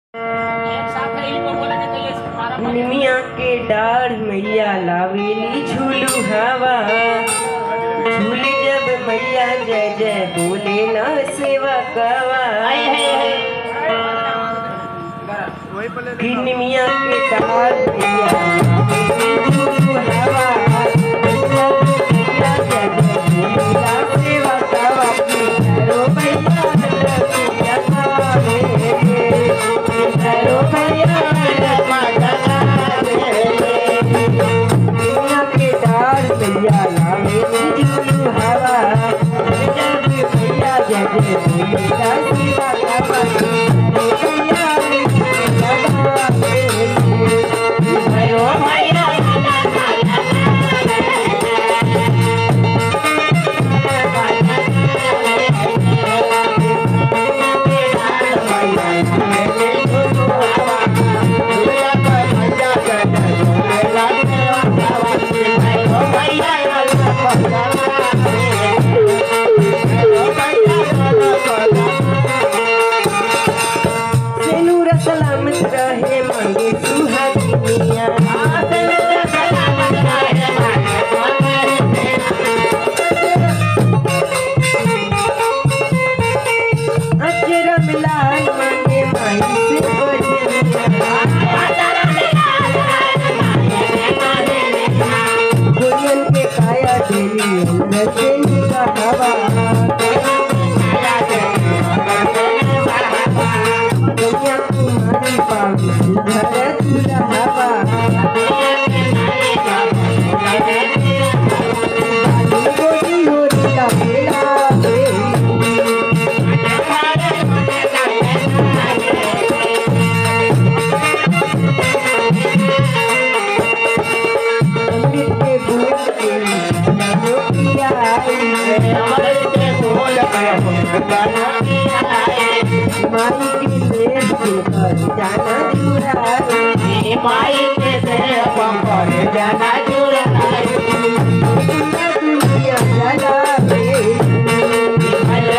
निमिया के डाढ़ मैया लावेली झूलू हवा झूले जब मैया जय जय बोले ना सेवा कवा कि निमिया के डाढ़ मैया लावेली झूलू हवा मैया जय जय बोले ना सेवा कवा कि भैरो मैया रतिया गावे कि भैरो मैया दुनिया के डार भैया लावे झूलू हवा जब भैया जय जय भैया शिवा बाबा भैया भयो भैया सेनूर सलामत रहे मांगे सुहागिनिया अचरम लाल मांगे माई से बजनिया गोरियन के काया देवी अंदर से निकहवा दुनिया तुम्हारी पावी सुधर दुल्हवा गोरी होरी का बेड़ा अमृत के बूंद के नमो किया माई के देश के पर जाना जुड़ा माई के से पंपर जाना जुड़ा दुनिया दुनिया जला रे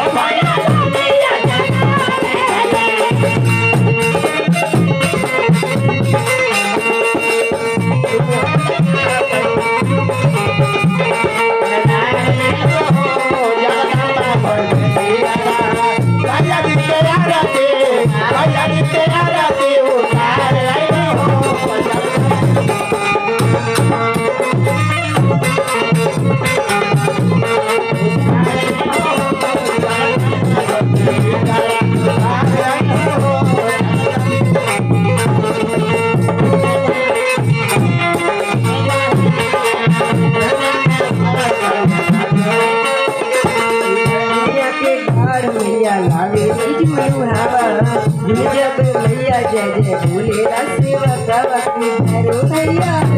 दुनिया के घर मैया लावे झूलू हवा जब मैया जय जय बोले सेवा कवा की भैरो भैया